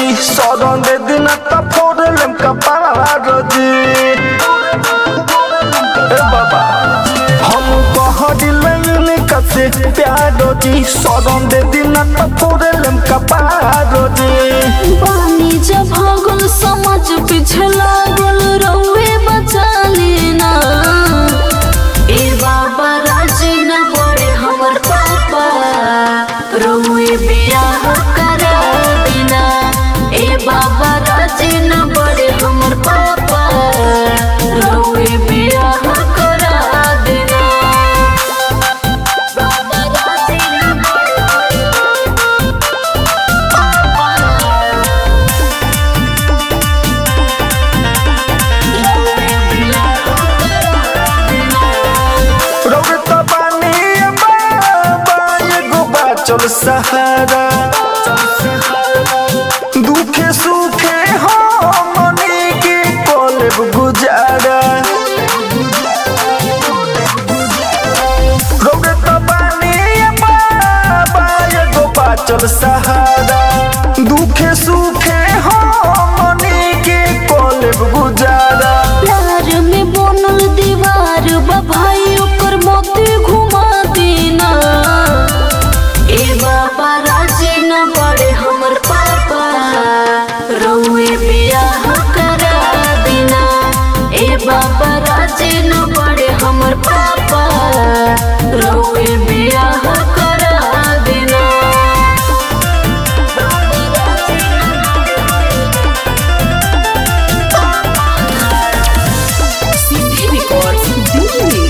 जी सौरन दे दिन त फोड़लम कपार जी ए बाबा हम कह दिलन कसे प्यार जी सौरन दे दिन त फोड़लम कपार जी पानी जब भगल समझ पीछे लागल रउए बचा लेना ए बाबा राजी न पड़े हमर पापा रउए बियाह करा देना ए बाबा राजी न पड़े हमर पापा रउए बियाह करा देना बाबा राजी न पड़े रौत बानी बाबा एगो बाचल सहारा दुखे सुखे हमनी के कलेब गुजारा रौत बानी बाबा एगो बाचल सहारा दुखे सुखे हमनी के कलेब गुजारा प्यार में बनल दीवार बा भाई ओकर मोती घुमा देना ए बाबा राजी न पड़े हमर पापा रउए बियाह करा देना ए बाबा राजी न पड़े हमर पापा रउए बियाह करा देना सीधी रिकॉर्ड दिल्ली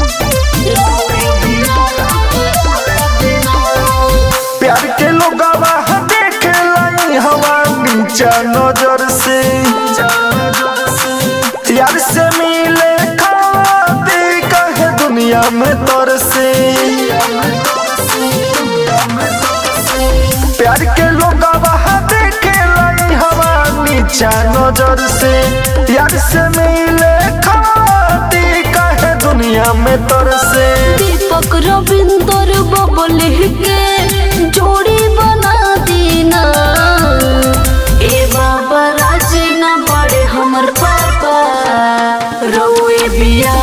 प्यार के लोगवा देख लाई हवा नीचा नजर से यार से मिले खाती कहे दुनिया में तर से प्यार के लोगवा देख लाई हवा नीचा नजर से यार से मिले खाती कहे दुनिया में तर से दीपक रविंदर बबल के जोड़ी बना देना ए बाबा राजी न पड़े हमर पापा रउए बिया